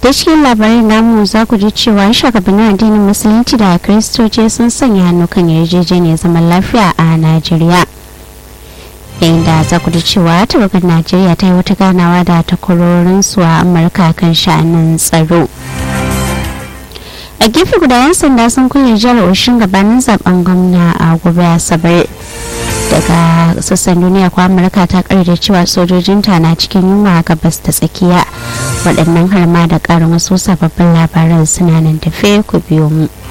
da cikin labarin namu za ku ji cewa shugabannin addinin musulunci da kiristoci sun sanya hannu kan yarjejeniyar zaman lafiya a najeriya yayin da za ku ji cewa tawagar najeriya ta yi wata ganawa da takwarorinsu a amurka kan sha'anin tsaro a gefe guda yan sanda sun kulle jihar oshin gabanin zaben gwamna a gobe asabar daga sassan duniya ko amurka ta da cewa sojojinta na cikin yunwa a gabas ta tsakiya waɗannan har ma da ƙarin wasu sababbin labaran suna nan tafe ku biyo mu